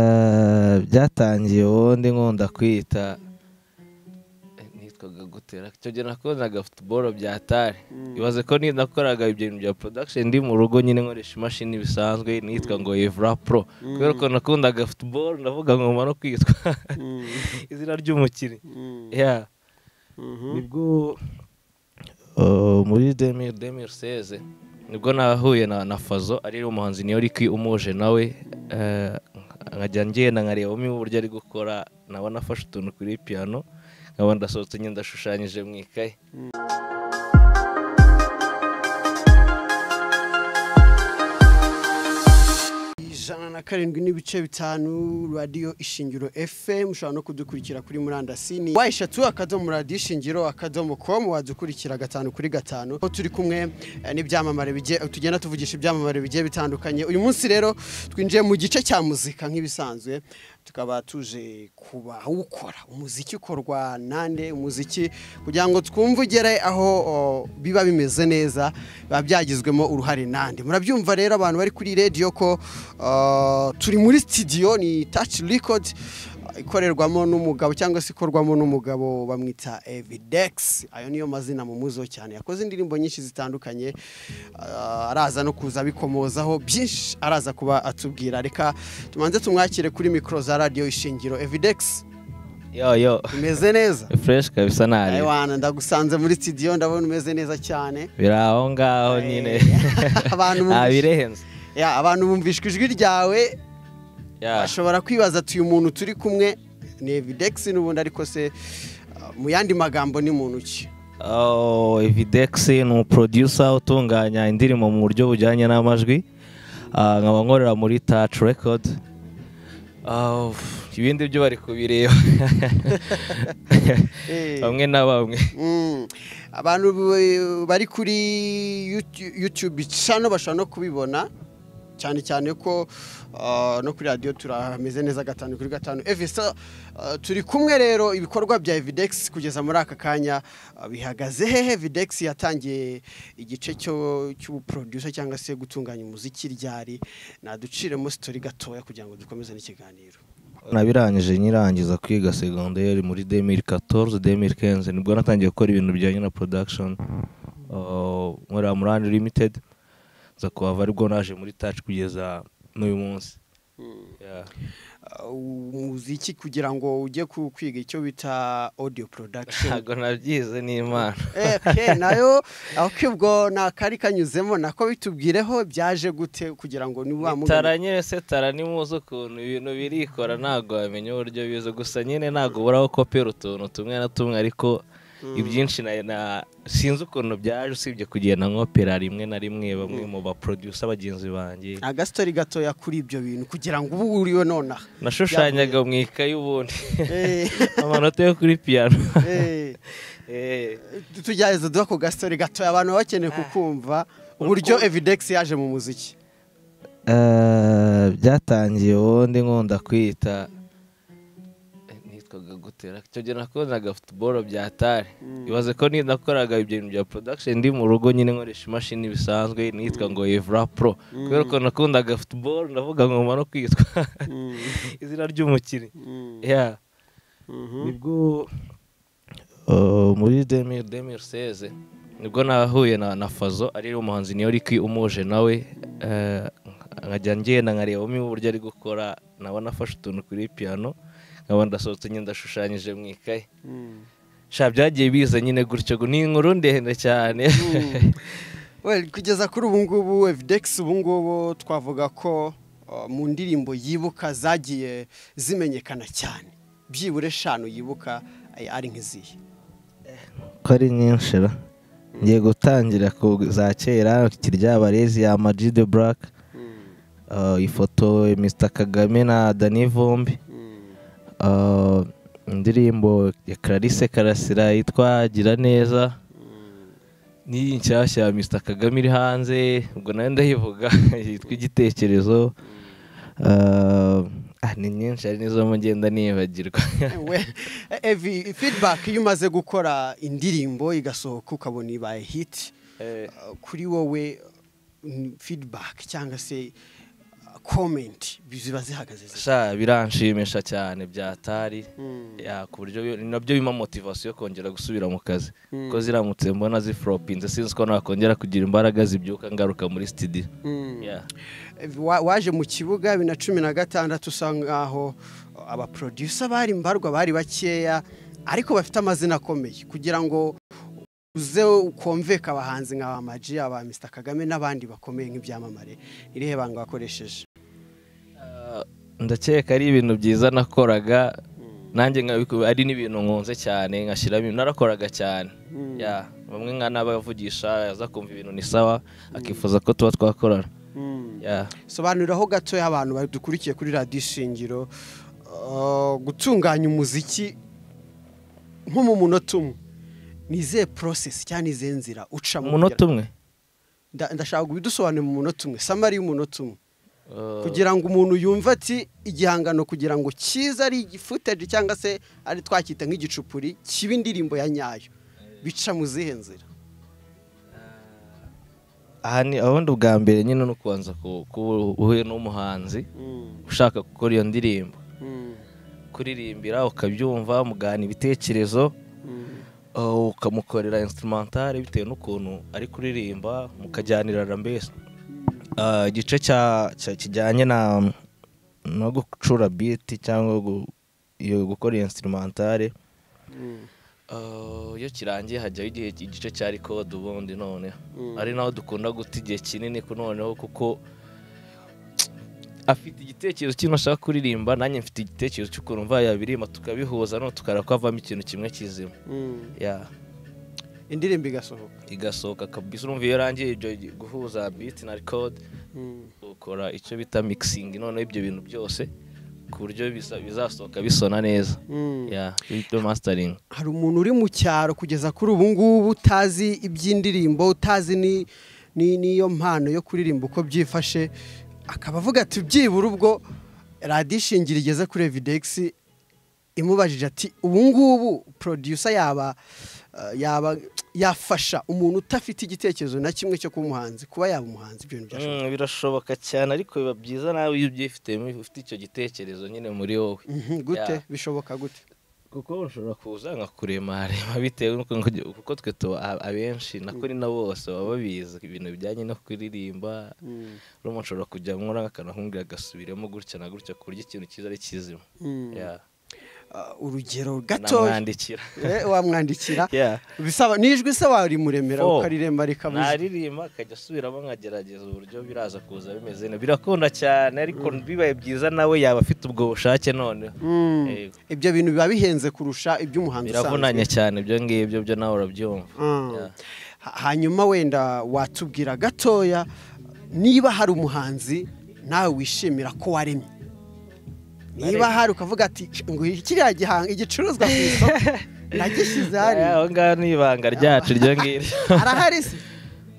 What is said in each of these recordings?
Eh, byatangiye wowe ndi nkunda kwita eh, nitwaga gutera icyo gihe nakoraga futuboro bya tare ibaze ko ni nakoraga ibyo bintu bya production ndi mu rugo nyine nkoresha imashini bisanzwe nitwa ngo Evra Pro kubera ko nakundaga futuboro ndavuga ngoma no kwitwa izina ry'umukinnyi yeah nibwo uh, muri 2000 2016 nibwo nahuye na, na Fazo ari umuhanzi Niyoriki umuje nawe eh, nkajya ngenda nkarebamo uburyo ari gukora nabona afashe utuntu kuri piano nkaba ndasohotse nyine ndashushanyije mu ikaye ijana na karindwi n'ibice bitanu radiyo ishingiro fm ushobora no kudukurikira kuri murandasi ni wa eshatu akadomo radiyo ishingiro akadomo komu wadukurikira gatanu kuri gatanu aho turi kumwe eh, n'ibyamamare bigiye tugenda tuvugisha ibyamamare bigiye bitandukanye uyu munsi rero twinjiye mu gice cya muzika nk'ibisanzwe tukaba tuje kubawukora umuziki ukorwa nande umuziki kugira ngo twumve ugere aho o, biba bimeze neza biba byagizwemo uruhare nande murabyumva rero abantu bari kuri radiyo ko o, turi muri studio ni touch record ikorerwamo n'umugabo cyangwa se ikorwamo n'umugabo bamwita Evidex ayo niyo mazina mu muzo cyane yakoze indirimbo nyinshi zitandukanye ah, araza no kuza abikomozaho byinshi araza kuba atubwira reka tumanze tumwakire kuri mikoro za radiyo ishingiro Evidex yo yo imeze neza fresh kabisa ntari Ewana ndagusanze muri studio ndabona umeze neza cyane biri aho ngaho Eh, nyine abantu bumva- ntabirenze Ya, abantu bumvishwa ijwi ryawe Yeah. ashobora kwibaza ati uyu muntu turi kumwe ni Evidex n'ubundi ariko se ah, mu yandi magambo ni muntu ki Oh, Evidex ni umuproducer utunganya indirimbo mu buryo bujyanye n'amajwi Ah, nkaba nkorera muri Touch Record Ah, uff, ibindi byo bari kubireba Eh. bamwe na bamwe Mm. abantu bu- bari kuri Youtu- youtube channel bashobora no kubibona cyane cyane ko ah, no kuri radiyo turameze neza gatanu kuri gatanu evisa turi kumwe rero ibikorwa bya evidex kugeza muri aka kanya ah, bihagaze hehe evidex yatangiye igice cyo cy'ubuproducer cyangwa se gutunganya umuziki ryari naduciremo sitori gatoya kugira ngo dukomeze n'ikiganiro nabirangije nyirangiza kwiga segonderi muri 2014 2015 nibwo natangiye gukora ibintu bijyanye na production Ah, nkorera muri Unlimited nza kuhava aribwo naje muri Touch kugeza n'uyu munsi Yeah. Ah, umuziki kugira ngo ujye ku- kwiga icyo bita audio production ntabwo nabyize ni imana Eh, nayo ahubwo ni akari kanyuzemo nako bitubwireho byaje gute kugira ngo ni wa tara mugani nyine se tara ni muzi ukuntu ibintu birikora ntabwo wamenya uburyo biza gusa nyine ntabwo uburaho kopera utuntu tumwe na tumwe ariko ibyinshi na, na sinzi ukuntu byaje usibye kugenda nkopera rimwe na rimwe bamwe mu baproducer bagenzi banjye agasotori gatoya kuri ibyo bintu kugira ngo ubu uriwe nonaha nashushanyaga mu ikayi ubundi Eh, amanota yo kuri piano eh, Eh, tugerageza duha ako gasotori gatoya abantu baba bakeneye kukumva uburyo evidex yaje mu muziki Eh, byatangiye wowe ndi nkunda kwita eh, nitwaga gutera icyo gihe nakoraga futuboro bya tare ibaze ko ni nakoraga ibyo bintu bya production ndi mu rugo nyine nkoresha imashini bisanzwe nitwa ngo Evra Pro kubera ko nakundaga futuboro ndavuga ngoma no kwitwa izina ry'umukinnyi yeah nibwo uh, muri 2000 2016 nibwo nahuye na, na Fazo ari umuhanzi Niyoriki umuje nawe eh, nkajya ngenda nkarebamo uburyo ari gukora nabona afashe utuntu kuri piano nkaba ndasohotse nyine ndashushanyije mu ikaye sha byagiye biza nyine gutyo gu- ni inkuru ndende cyane Well, kugeza kuri ubu ngubu Evidex ubu ngubu twavuga ko uh, mu ndirimbo yibuka zagiye zimenyekana cyane byibura eshanu yibuka ay- ari nk'izihe ko ari nyinshi ra ngiye gutangira ku za kera kiryabarezi ya Ama-G the Black uh, ifoto ya Mr Kagame na Danny Vumbi uh, indirimbo ya Clarisse Karasira yitwa Gira neza n'iyi nshyashya ya Mr Kagame iri hanze ubwo nayo ndayivuga yitwa igitekerezo Uh, ah, ni nyinshi ari nizo mugenda nibagirwa We- Evi feedback iyo umaze gukora indirimbo igasohoka ukabona ibaye hit Eh. uh, kuri wowe uh, feedback cyangwa se uh, komenti ziba zihagaze zisa sha biranshimisha cyane byatari Mm. ya ku buryo bi- nabyo bima motivasiyo yo kongera gusubira mu kazi Mm. kuko ziramutse mbona ziforopinze sinzi ko nakongera kugira imbaraga zibyuka ngaruka muri sitidiyo Mm. Yeah. Wa- waje mu kibuga bibiri na cumi na gatandatu usanga aho abaproducer bari mbarwa bari bakeya ariko bafite amazina akomeye kugira ngo uze ukomveka abahanzi nka ba Maji, aba Mr Kagame n'abandi bakomeye nk'ibyamamare irihe banga wakoresheje ndakeka ari ibintu byiza nakoraga nanjye nkabiku- ari n'ibintu nkunze cyane nkashyiramo narakoraga cyane ya bamwe nka n'abavugisha aza kumva ibintu ni sawa akifuza ko tuba twakorana ya sobanuriraho gatoya abantu badukurikiye kuri radiyo ishingiro uh, gutunganya umuziki nko mu munota umwe ni izihe porosesi cyangwa ni izihe nzira ucamo umunota umwe Nda- ndashaka kubidusobanurira mu munota umwe samari y'umunota umwe Uh, kugira ngo umuntu yumve ati igihangano kugira ngo cyiza ari igifutage cyangwa se ari twacyita nk'igicupuri kiba indirimbo ya nyayo bica mu zihe nzira aha ni ubundi bwa mbere nyine ni ukubanza ku- ku- uhuye n'umuhanzi ushaka gukora iyo ndirimbo kuririmbira ukabyumva mugana ibitekerezo uh, ukamukorera instrumentale bitewe n'ukuntu ari kuririmba mukajyanira mbese igice cya- cya- kijyanye na no gucura biti cyangwa gu- iyo gukora iyo instrumentale Uh, iyo kirangiye hajyaho igihe igice cya record ubundi none Mm. ari naho dukunda guta igihe kinini ku noneho kuko afite igitekerezo cy'intu ashaka kuririmba nanjye mfite igitekerezo cy'ukuntu mva yabirimba tukabihuza none tukareba ko havamo ikintu kimwe kizima ya indirimbo igasohoka igasohoka kabisa urumva iyo irangiye ibyo guhuza beat na record ukora icyo bita mixing noneho ibyo bintu byose ku buryo biza- bizasohoka bisona neza ya ibyo mastering hari umuntu uri mu cyaro kugeza kuri ubu ngubu utazi iby'indirimbo utazi ni- ni- n'iyo mpano yo kuririmba uko byifashe akaba avuga ati byibura ubwo radiyo ishingira igeze kuri evidegisi imubajije ati ubu ngubu producer yaba eh, yaba yafasha umuntu udafite igitekerezo na kimwe cyo kuba umuhanzi kuba yaba umuhanzi ibyo bintu byashoboka Mm, birashoboka cyane ariko biba byiza nawe iyo ubyifitemo ufite icyo gitekerezo nyine muri wowe Mhm, gute Yeah. bishoboka gute kuko ushobora kuza nka kuremarema bitewe n'uko nkuge- kuko twe tuba a- abenshi nako ni na bose baba babizi ibintu bijyanye no kuririmba urumva nshobora kujya nkora nk'akantu akumbwira agasubiramo gutya na gutya ku buryo ikintu cyiza ari kizima Mm. Yeah. Ah, urugero gatoya namwandikira Eh, wamwandikira Yeah. Bisaba n'ijwi se warimuremera Fo. ukariremba rikabuze naririmba akajya asubiramo nkagerageza uburyo biraza kuza bimeze neza birakunda cyane ariko bibaye byiza nawe yaba afite ubwo bushake noneho Mm. Yego. ibyo bintu biba bihenze kurusha iby'umuhanzi biravunanye cyane ibyo ngibyo byo nawe urabyumva Mm. Yeah. Ha- hanyuma wenda watubwira gatoya niba hari umuhanzi nawe wishimira ko waremye niba hari ukavuga ati ngo kiriya gihanga igicuruzwa ku isoko nagishyize Eh, hariya aho ngaho ni ibanga ryacu iryo ngiryo arahari se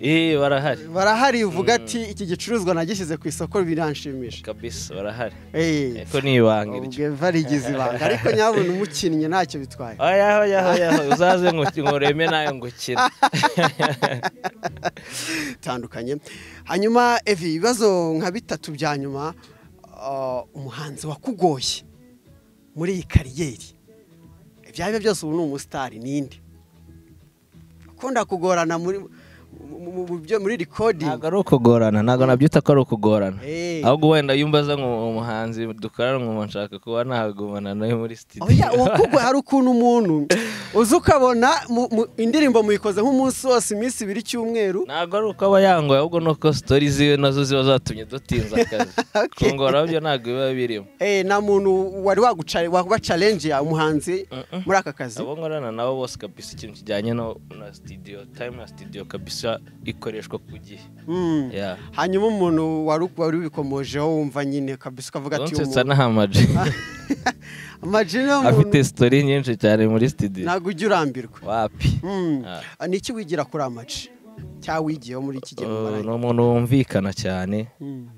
Eh, barahari barahari uvuga ati iki gicuruzwa nagishyize ku isoko biranshimisha kabisa barahari Eh, ko ni ibanga iryo ubwo varigize ibanga ariko nyabona umukinnyi ntacyo bitwaye oyaho yaho yaho uzaze ngo- ngo ureme nawe ngukira bitandukanye hanyuma evi ibibazo nka bitatu bya nyuma ah, umuhanzi wakugoye muri iyi kariyeri ibyo ari byo byose ubu ni umusitari ninde ukunda kugorana muri mu- mu- mu byo- muri ntabwo rikodingi ari ukugorana ntabwo nabyita ko ari ukugorana Eh. ahubwo wenda yumva aza nka umuhanzi dukorana nkuma nshaka kuba nahagumana nawe muri oya studio uwakugoye hari ukuntu umuntu uzi ukabona mu- mu- indirimbo muyikoze nk'umunsi wose iminsi ibiri cyumweru ntabwo ari uko aba yangoye ahubwo ni uko sitori ziwe nazo ziba zatumye dutinza akazi Okay. kungora byo ntabwo biba birimo Eh, nta muntu wari waguca- wabacalenje umuhanzi muri aka kazi abo nkorana nabo bose kabisa ikintu kijyanye no na studio time ya studio kabisa ikoreshwa ku gihe Mm. ya hanyuma umuntu wari wari ubikomojeho wumva nyine kabisa ukavuga ati uyu nsetsa muntu n'ahamaji amajwi ni umuntu afite sitori nyinshi cyane muri studio ntabwo ujya urambirwa wapi Mm. Ah. Ah, ni iki wigira kuri amaji cyangwa wigiyeho muri iki gihe mu Uh, ni maranye? umuntu wumvikana cyane Mm.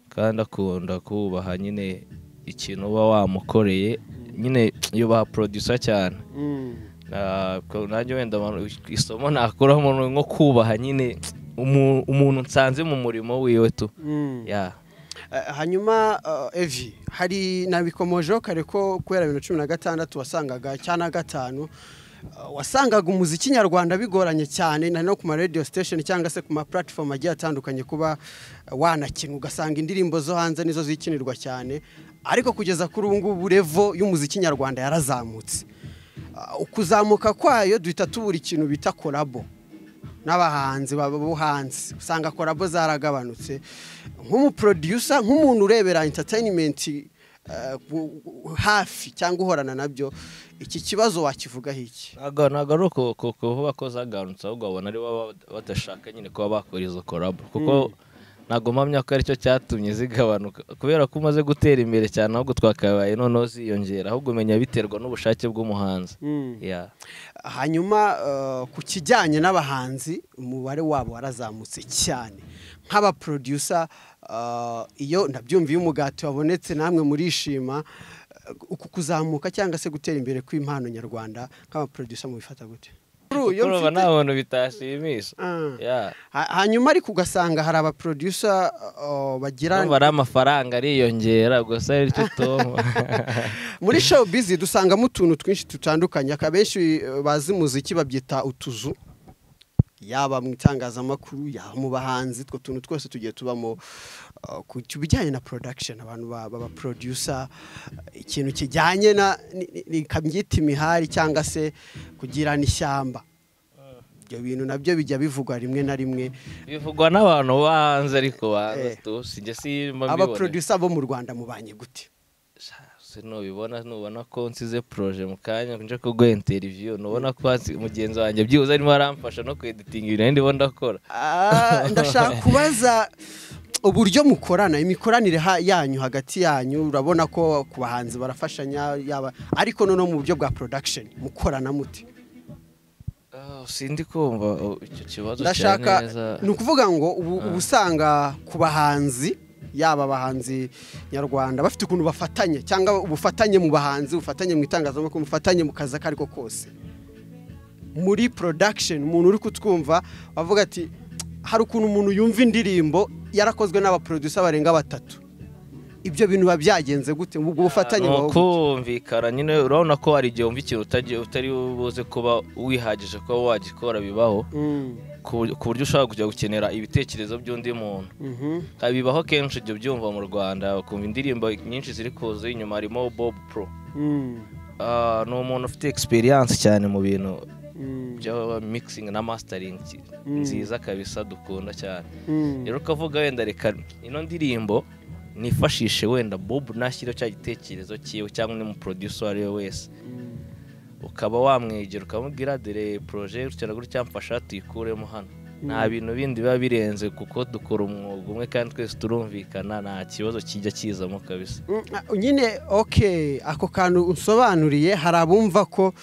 kandi akunda kubaha nyine ikintu uba wamukoreye nyine yubaha producer cyane Mm. Ah, ko- nanjye wenda abantu- isomo nakuramo ni nko kubaha nyine umu- umuntu nsanze mu murimo wiwe tu Mm. ya Eh, hanyuma eh, evi hari nabikomojeho kare ko kubera bibiri na cumi na gatandatu wasangaga cyangwa na gatanu eh, wasangaga umuziki nyarwanda bigoranye cyane na no ku ma radio station cyangwa se ku ma platform agiye atandukanye kuba eh, wanakina ugasanga indirimbo zo hanze nizo zikinirwa cyane ariko kugeza kuri ubu ngubu revo y'umuziki nyarwanda yarazamutse Ah, ukuzamuka kwayo duhita tubura ikintu bita korabo n'abahanzi baba bo hanze usanga korabo zaragabanutse nk'umuproducer nk'umuntu urebera entertainment eh, gu- gu- hafi cyangwa uhorana nabyo iki kibazo wakivugaho iki ntabwo ntabwo ari uku- uku- kuvuga ko zagarutse ahubwo babona ari bo baba badashaka nyine kuba bakora izo korabo kuko ntabwo mpamya ko aricyo cyatumye zigabanuka kubera ko umaze gutera imbere cyane ahubwo twakabaye noneho ziyongera ahubwo umenya biterwa n'ubushake bw'umuhanzi Yeah. hanyuma eh, ku kijyanye n'abahanzi umubare wabo warazamutse cyane nk'abaproducer eh, iyo ndabyumva iyo umugati wabonetse namwe murishima Eh, uku kuzamuka cyangwa se gutera imbere kw'impano nyarwanda nk'abaproducer mubifata gute Uyu kuko mfite- nta muntu bitashimisha Ah. Yeah. Ha- hanyuma ariko ugasanga hari abaproducer eh, bagira Urumva ari amafaranga ariyongera gusa aricyo tom muri showbiz dusangamo utuntu twinshi dutandukanye akabenshi eh, bazi muziki babyita utuzu yaba mu itangazamakuru yaba mu bahanzi utwo tuntu twose tugiye tubamo eh, ku ku bijyanye na production abantu ba- baba producer eh, ikintu kijyanye na ni- ni- ni- kabyita imihari cyangwa se kugirana ishyamba ibyo bintu nabyo bijya bivugwa rimwe na rimwe bivugwa n'abantu bo hanze ariko Eh. banze tu sinjye simba mbibona abaproducer bo mu rwanda mubanye gute sinubibona nubona ko nsize proje mu kanya nje kuguha interiviyu nubona ko hasi- mugenzi wanjye byibuze arimo aramfasha no kweditinga ibintu nari ndimo ndakora Ah, ndashaka kubaza uburyo mukorana imikoranire ha- yanyu hagati yanyu urabona ko ku bahanzi barafashanya yaba ariko noneho mu buryo bwa production mukorana mute Ah, sindi kumva oh, icyo kibazo cya ndashaka neza ni ukuvuga ngo ubu uba usanga ku bahanzi yaba abahanzi nyarwanda bafite ukuntu bafatanye cyangwa ubufatanye mu bahanzi ubufatanye mu itangazamakuru ubufatanye mu kazi ako ari ko kose muri production umuntu uri kutwumva avuga ati hari ukuntu umuntu yumva indirimbo yarakozwe n'abaproducer barenga batatu ibyo bintu biba byagenze gute ubwo bufatanye ni buba bute? ukumvikana nyine urabona ko hari igihe wumva ikintu utagiye- utari buze kuba wihagije kuba wagikora bibaho Mm, ku buryo- ku buryo ushobora kujya gukenera ibitekerezo by'undi muntu mhm. Kandi bibaho kenshi ibyo byumva mu rwanda ukumva indirimbo nyinshi ziri kuza inyuma harimo bob pro Mm, Ah, ni umuntu ufite experience cyane mu bintu mm, bya mixing na mastering ki- Mm. nziza kabisa dukunda cyane mm. rero ukavuga wenda reka ino ndirimbo nifashishe wenda bob nashyiraho cya gitekerezo cyiwe cyangwa undi muproducer uwo ari we wese ukaba wamwegera ukamubwira dore proje gutya na gutya mfasha tuyikuremo hano nta bintu bindi biba birenze kuko dukora umwuga umwe kandi twese turumvikana nta kibazo kijya kizamo kabisa Mm, ah, nyine ok ako kantu unsobanuriye hari abumva ko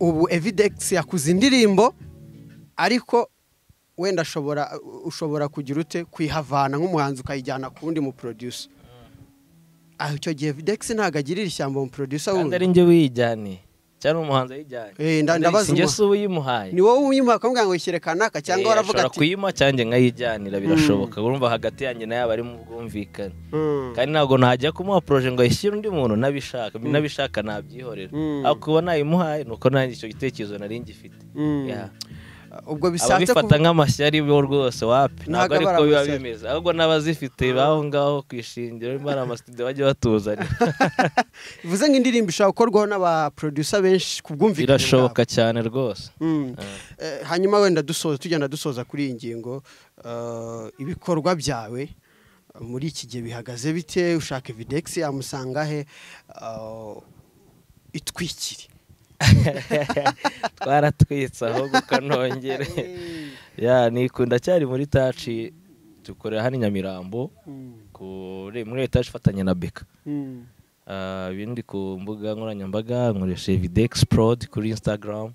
ubu evidence yakuze indirimbo ariko wenda ashobora ushobora kugira ute kuyihavana nk'umuhanzi ukayijyana ku wundi mu producer aho icyo gihe evidence ntabwo agirira ishyamba mu producer kandi ari wundi njye wiyijyaniye cyangwa umuhanzi ayijyanye Eh, nda- ndabaza njye umu- si uyimuhaye ni wowe uyimuha ukamubwira ngo yishyire kanaka cyangwa waravuga ashobora ati kuyima cyangwa nkayijyanira birashoboka urumva hagati yanjye nayo aba ari mu bwumvikane "Mm, kandi ntabwo najya kumuha poroje ngo ayishyire undi muntu nabishaka nabishaka nabyihorera Mm. ariko uba nayimuhaye ni uko nanjye icyo gitekerezo nari ngifite mm." Yeah. ubwo bishatse ababifata kuvuga nk'amashyari bo rwose wapi ntabwo Ntabwo aba ari ariko biba amashyari. bimeze ahubwo n'abazifite baho ngaho ku ishingiro niba ari amasitudiyo bajya batuzanira bivuze ngo indirimbo ishobora gukorwaho n'abaproducer benshi ku bwumvikane bwabo. birashoboka cyane rwose Mm. Eh, hanyuma wenda dusoza tugenda dusoza kuri iyi ngingo eh, ibikorwa byawe eh, muri iki gihe bihagaze bite ushaka evidence yamusanga he eh, itwikire twaratwitse ahubwo kanongere ya nikunda cyari muri taci dukorera hano i nyamirambo kuri muri etaje ifatanya na beka Ah, ibindi ku mbuga nkoranyambaga nkoresha evidex prod kuri instagram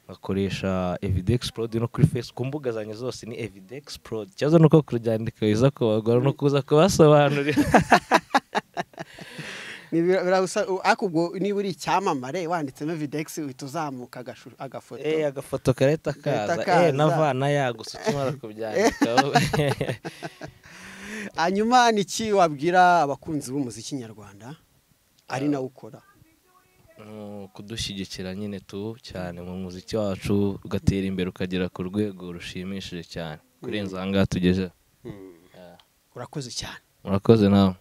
nkakoresha evidex prod no kuri facebook ku mbuga zanjye zose ni evidex prod ikibazo ni uko kuryandika biza kubagora no kuza kubasobanurira Ni bira- biragusa- u- ariko ubwo niba uri icyamamare wanditsemo evidence uhita uzamuka agashu- agafoto eh agafoto kareta Karahita kaza kaza. eh navana yagusa ukimara kubyandika hanyuma ni iki wabwira abakunzi b'umuziki nyarwanda ari nawe ukora Mm, kudushyigikira nyine tu cyane mu muziki wacu ugatera imbere ukagera ku rwego rushimishije cyane kurenza aha ngaha tugeze urakoze cyane murakoze nawe